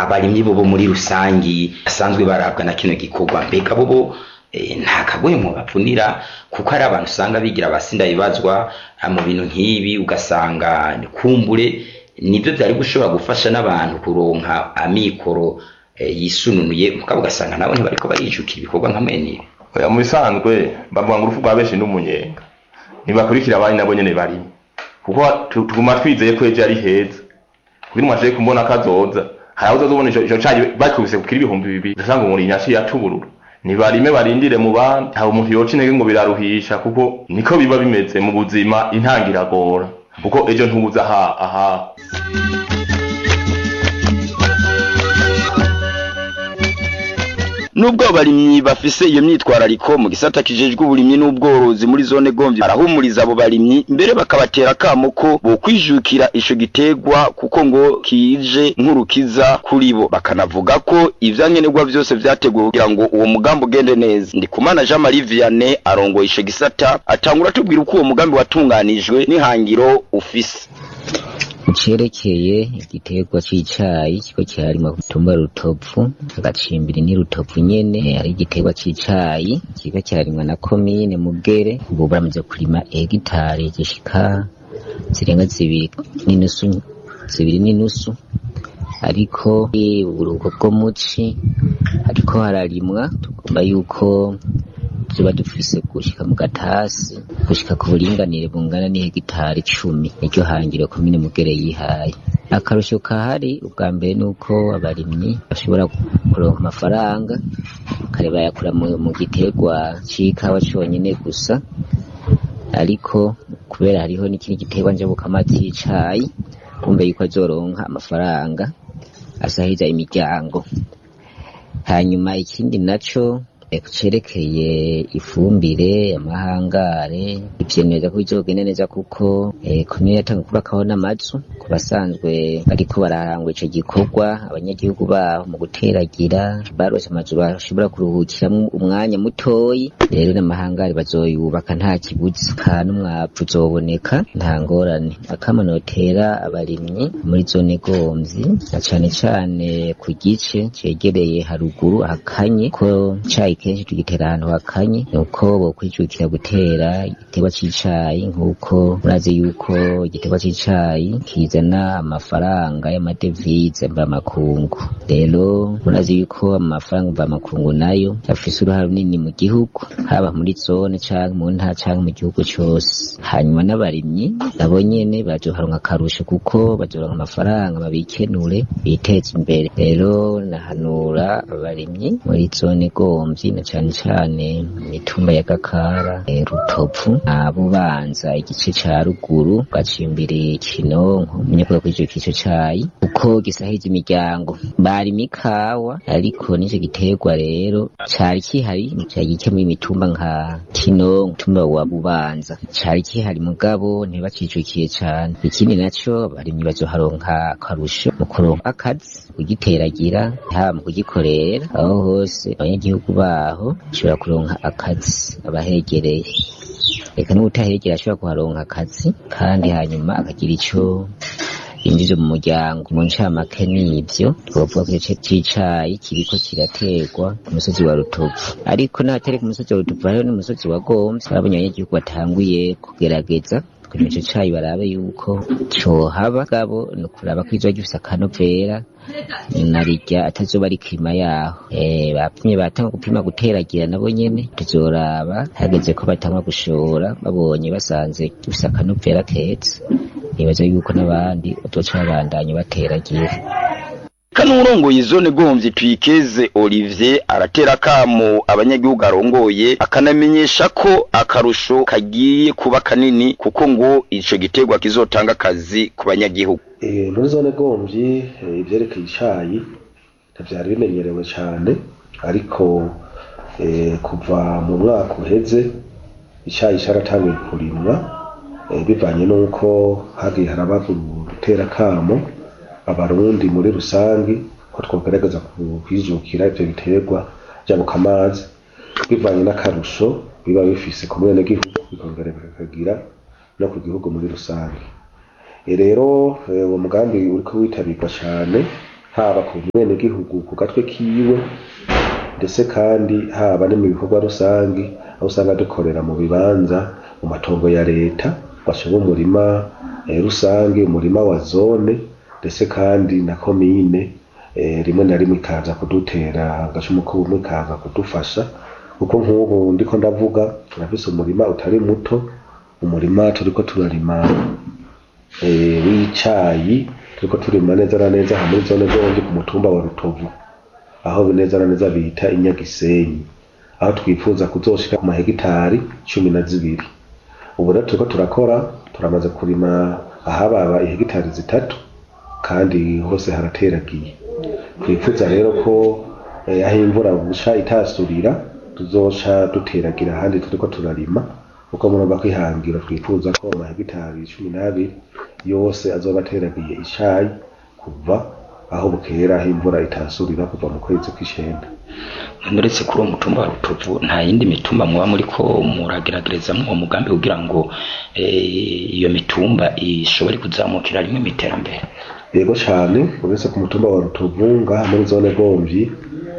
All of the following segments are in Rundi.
abarimyi bobo muri rusangi basanzwe barabwa na kino gikorwa mbega bobo eh, nta kagwemo bavunira kuko hari abantu usanga bigira abasinda bibazwa ah, mu bintu nk'ibi ugasanga kumbure nibyo byari gushobora gufasha n'abantu kuronka amikoro eh, yisununuye mugabo ugasanga nabo ntibariko barijukira ibikorwa nka mwene ibi oya mu bisanzwe bavuga ngo urupfu rwa benshi n'umunyenga ntibakurikira abandi nabo nyene barimo kuko tu- tuguma twizeye ko ejo ari heza kugira umuntu ashobore kumbona kazoza hari aho uzazobona ico ico cayi bakubise kukira ibihumbi bibiri ugasanga umuntu yaciye atuburura nibarime barindire mu bandi ntawe umuntu yoca intege ngo biraruhisha kuko niko biba bimeze mu buzima intangiragora kuko ejo ntubuza aha aha nubwo abarimyi bafise iyo myitwarariko mu gisata kijejwe uburimyi n'ubworozi muri zone gomvyi barahumuriza abo barimyi mbere bakabatera akamo ko bokwijukira ico gitegwa kuko ngo kije nk'urukiza kuri bo bakanavuga ko ivyankenerwa vyose vyateguwe kugira ngo uwo mugambi ugende neza ndikumana jean marie vianney arongoye ico gisata atangura atubwira uko uwo mugambi watunganijwe n'ihangiro ufise cerekeye igiterwa c'icayi kiko kiharimwa ku mutumba rutovu agacimbiri ni rutovu nyene ari igiterwa c'icayi kiko kiharimwa na komine mugere ubu baramaze kurima hegitari zishika zirenga zibiri n'inusu zibiri n'inusu ariko uburuhuko bwo muci ariko hararimwa tugomba yuko tuba dufise gushika mu gatasi gushika ku buringanire bungana n'ihegitari cumi niryo hangiro komine mugere yihaye akarusho kahari ubwa mbere ni uko abarimyi bashobora kuronka amafaranga kare bayakura mu, mu giterwa c'ikawa conyene gusa ariko kubera hariho n'ikindi giterwa njabukama c'icayi kumbe yuko azoronka amafaranga asahiriza imiryango hanyuma ikindi naco cerekeye ifumbire amahangare ivyemeza ko bizogenda neza kuko eh, komine yatanga kubakaho n'amazu ku basanzwe bariko bararangwa ico gikorwa abanyagihugu baho mu guteragira barose amazu bashobora kuruhukiramwo umwanya mutoyi rero n'amahangare bazoyubaka nta kibuzi ka n'umwavu uzoboneka nta ngorane akamanotera abarimyi muri zone gomvyi na cane cane ku gice cegereye haruguru hakanye ko icayi kenshi tugitera ahantu hakanye nuko bokwijukira gutera igiterwa c'icayi nk'uko murazi yuko igiterwa c'icayi kizana amafaranga y'amadevize mvamakungu rero murazi yuko amafaranga mvamakungu nayo afise uruhare runini mu gihugu haba muri zone canke mu ntara canke mu gihugu cose hanyuma n'abarimyi nabo nyene bazoharonka akarusho kuko bazoronka amafaranga babikenure biteze imbere rero nahanura abarimyi muri zone gomvyi na cane cane mu mitumba ya gakara eh, rutovu na bubanza igice ca ruguru gacimbiri kinonko umunyakuba kuri ico kico cayi kuko gisahiriza imiryango barima ikawa ariko n'ico giterwa rero cari kihari cari gike muri mitumba nka kinonko mutumba wa bubanza cari kihari mugabo ntibacijukiye cane ikindi naco abarimyi bazoharonka akarusho mu kuronka akazi kugiteragira haba mu kugikorera aho hose abanyagihugu baho bashobora kuronka akazi abahegereye reka n'ubutahegera ashobora kuharonka akazi kandi hanyuma akagira ico yinjije mu muryango mu ncamake n'ivyo twovuga ko igice c'icayi kiriko kiraterwa ku musozi wa rutovu ariko n'ahatari ku musozi wa rutovu hariho n'umusozi wa gomvyi aho abanyagihugu batanguye kugerageza kugira ico cayi barabe yuko cohaba gabo ni ukuraba ko izoba gifise akanovera narirya atazoba ari kirima yaho eh bapimye batanga gupima guteragira nabo nyene tuzoraba hageze ko batangwa gushora babonye basanze gifise akanovera keza nibaza yuko n'abandi bazoca babandanya bateragira kanurongoye zone gomvyi twikeze Olivier aratera kamo abanyagihugu arongoye akanamenyesha ko akarusho kagiye kuba kanini kuko ngo ico giterwa kizotanga akazi ku banyagihugu Eh, muri zone gomvyi eh, ivyerekeye icayi ntivyari bimenyerewe cane ariko eh, kuva mu mwaka uheze icayi caratanguye kurimwa eh, bivanye n'uko hagiye haraba gutera kamo abarundi muri rusangi ko twogerageza kwijukira ivyo biterwa jabuka amazi bivanye n'akarusho biba bifise ku mwenegihugu bikongera bikagira no ku gihugu muri rusange E rero eh, uwo mugambi uriko witabirwa cane haba ku mwenegihugu ku gatwe kiwe ndetse kandi haba no mu bikorwa rusange aho usanga dukorera mu bibanza mu matongo ya leta bashinga umurima eh, rusange umurima wa zone ndetse kandi na komine eh, rimwe na rimwe ikaza kudutera agashumu k'ubumwe ikaza kudufasha kuko nk'ubu ndiko ndavuga turafise umurima utari muto umurima turiko turarima eh, w'icayi turiko turima neza na neza aha muri zone zombi ku mutumba wa rutovu aho neza na neza bita inyagisenyi aho twifuza kuzoshika ku mahegitari cumi na zibiri ubu rero turiko turakora turamaze kurima ahababa ihegitari zitatu kandi hose harateragiye twifuza rero ko eh, aho imvura busha itasurira tuzoca duteragira ahandi turiko turarima kuko murumva ko ihangiro twifuza ko amahegitari cumi n'abiri yose azoba ateragiye icayi kuva aho bukera aho imvura itasurira kuva mu kwezi kw'icenda uretse kuri uwo mutumba wa rutovu nta yindi mitumba muba muriko murageragereza uwo mugambi kugira ngo eh, iyo mitumba ishobore kuzamukira rimwe mu iterambere yego cane uretse ku mutumba wa rutovu ngaha muri zone gomvyi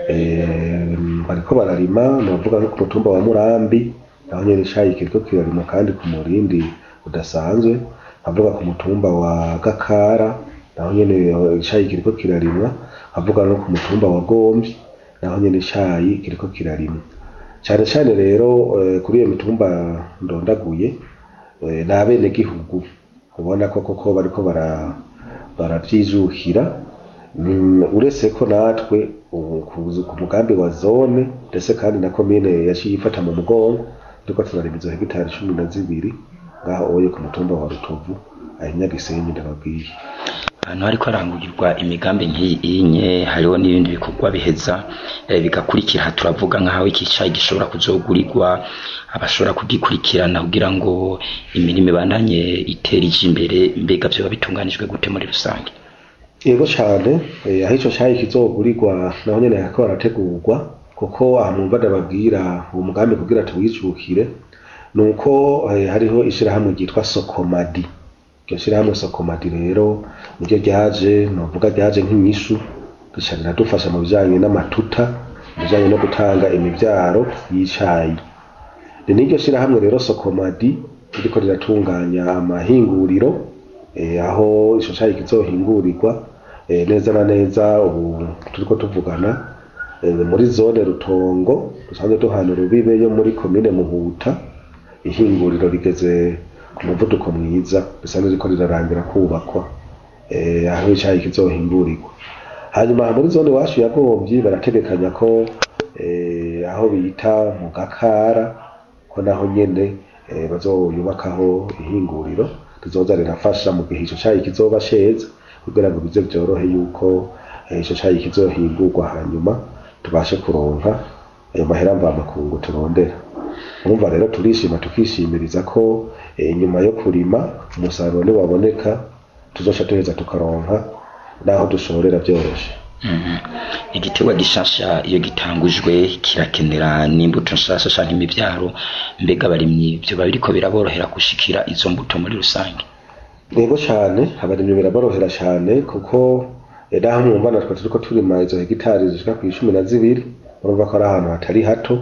eh, bariko bararima novuga nko ku mutumba wa murambi naho nyene icayi kiriko kirarima kandi ku murindi udasanzwe avuga ku mutumba wa gakara naho nyene icayi kiriko kirarimwa avuga no ku mutumba wa gomvyi naho nyene icayi kiriko kirarimwa cane cane rero eh, kuri iyo mitumba ndondaguye eh, ni abenegihugu ubona ko koko bariko bara baravyijukira Mm, uretse ko natwe ubu ku- ku mugambi wa zone ndetse kandi na komine yaciye ifata mu mugongo turiko turarima izo hegitari cumi na zibiri ngaho oye ku mutumba wa rutovu ahinyagisenyi ndababwiye ahantu hariko harangurwa imigambi nk'iyi inye hariho n'ibindi bikorwa biheza eh, bigakurikira turavuga nk'aho iki cayi gishobora kuzogurirwa abashobora kugikurikirana kugira ngo imirimo ibandanye itera ije imbere mbega vyoba bitunganijwe gute muri rusange yego cane eh, aho ico cayi kizogurirwa naho nyene hariko harategurwa kuko aha mwumva ndababwira uwo mugambi kugira tuwijukire nuko eh, hariho ishirahamwe ryitwa sokomadi iryo shirahamwe sokomadi rero niryo ryaje novuga ryaje nk'inyishu rica riradufasha mu bijanye n'amatuta mu bijanye no gutanga imivyaro y'icayi ni n'iryo shirahamwe rero sokomadi ririko riratunganya amahinguriro eh, aho ico cayi kizohingurirwa eh, neza na neza ubu turiko tuvugana eh, muri zone rutongo dusanzwe duhana urubibe yo muri komine muhuta ihinguriro rigeze ku muvuduko mwiza risanzwe riko rirarangira kubakwa eh, aho icayi kizohingurirwa hanyuma muri zone iwacu ya Gomvyi barategekanya ko eh, aho bita mu Gakara ko naho nyene eh, bazoyubakaho ihinguriro rizoza rirafasha mu gihe ico cayi kizoba ceza kugira ngo bize vyorohe yuko eh, ico cayi kizohingurwa hanyuma tubashe kuronka ayo mahera mvamakungu turondera urumva rero turishima tukishimiriza ko eh, nyuma yo kurima umusaruro niwaboneka tuzoca duheza tukaronka naho dushorera vyoroshe Mhm. igiterwa gishasha iyo gitangujwe kirakenera n'imbuto nshasha canke imivyaro mbega abarimyi vyoba biriko biraborohera gushikira izo mbuto muri rusange yego cane abarimyi biraborohera cane kuko eh, naho mwumva natwe turiko turima izo hegitari zishika ku icumi na zibiri urumva ko ari ahantu hatari hato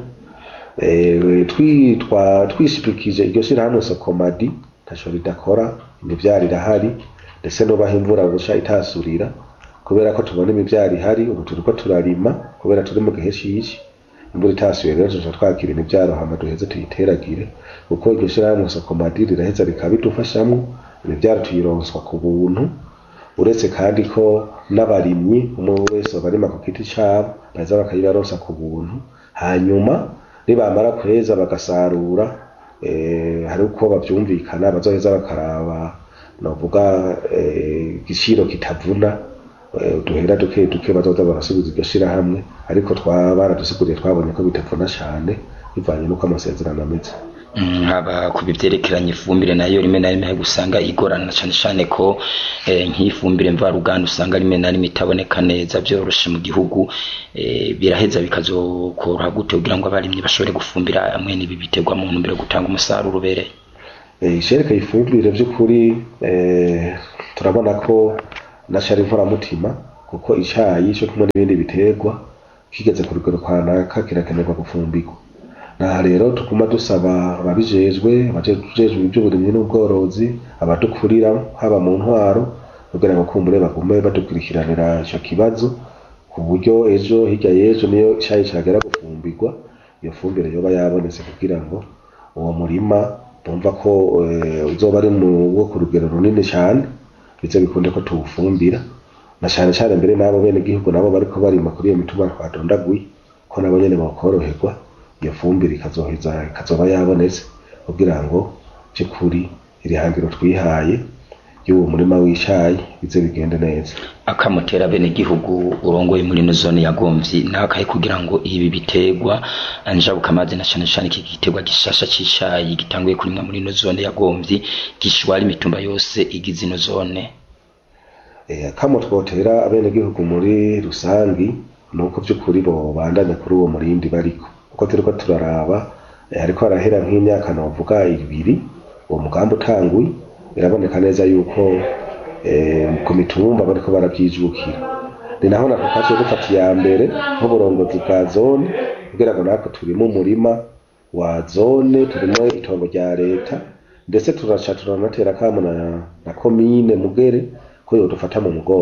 Eh, twitwa twishipikije iryo shirahamwe sokomadi ntaco ridakora imivyaro irahari ndetse nubaho imvura busha itasurira kubera ko tubona imivyaro ihari ubu turiko turarima kubera turi mu gihe cici imvura itasuye rero tuca twakira imivyaro hama duheze tuyiteragire kuko iryo shirahamwe sokomadi riraheza rikabidufashamwo imivyaro tuyironswa ku buntu uretse kandi ko n'abarimyi umwe wese barima ku giti cabo baza bakayibaronsa ku buntu hanyuma nibamara kweza bagasarura eh, hari uko bavyumvikana bazoheza bakaraba novuga eh, igiciro kitavuna eh, uduhera duke duke bazoza barasubiza iryo shirahamwe ariko twa baradusiguriye twabonye ko bitavuna cane bivanye n'uko amasezerano ameze Mm, haba ku bivyerekeranye ifumbire nayo rimwe na rimwe hari gusanga igorana cane cane ko eh, nk'ifumbire mvaruganda usanga rimwe na rimwe itaboneka neza vyoroshe mu gihugu eh, biraheza bikazokoroha gute kugira ngo abarimyi bashobore gufumbira mwene ibi biterwa mu ntumbero yo gutanga umusaruro ubereye Eh, ishereka ifumbire vy'ukuri eh, turabona ko naco ari inkoramutima kuko icayi co kumwe n'ibindi biterwa kigeze ku rugero kanaka kirakenerwa gufumbirwa naha rero tuguma dusaba ababijejwe abajejwe ivy'uburimyi n'ubworozi abadukurira haba mu ntwaro kugira ngo kumbure bagume badukurikiranira ico kibazo ku buryo ejo hirya y'ejo niyo icayi cagera gufumbirwa iyo fumbire yoba yabonetse kugira ngo uwo murima bumva ko eh, uzoba ari mu wo ku rugero runini cane bize bikunde ko tuwufumbira na cane cane mbere n'abo bene igihugu nabo bariko barima kuri iyo mitumba twadondaguye ko nabo nyene bokoroherwa iyo fumbire ikazoheza ikazoba yabonetse kugira ngo vy'ukuri iri hangiro twihaye y'uwo murima w'icayi bize bigende neza akamutera bene gihugu urongoye muri no zone ya Gomvyi nakaye kugira ngo ibi biterwa njabuka amazi na cane cane iki giterwa gishasha cicayi gitanguye kurimwa muri no zone ya Gomvyi gishwara imitumba yose igize ino zone Eh, kamo twotera abenegihugu muri rusangi nuko vy'ukuri bo bandanya kuri uwo murindi bariko uko turiko turaraba eh, hariko harahera nk'imyaka novuga ibiri uwo mugambi utanguye biraboneka neza yuko eh, ku mitumba bariko baravyijukira ni naho nako kaciye dufata iya mbere nk'uburongozi bwa zone kugira ngo natwe turimo umurima wa zone turimo itongo rya leta ndetse turaca turanatera kamo na, na komine mugere ko yodufata mu mugongo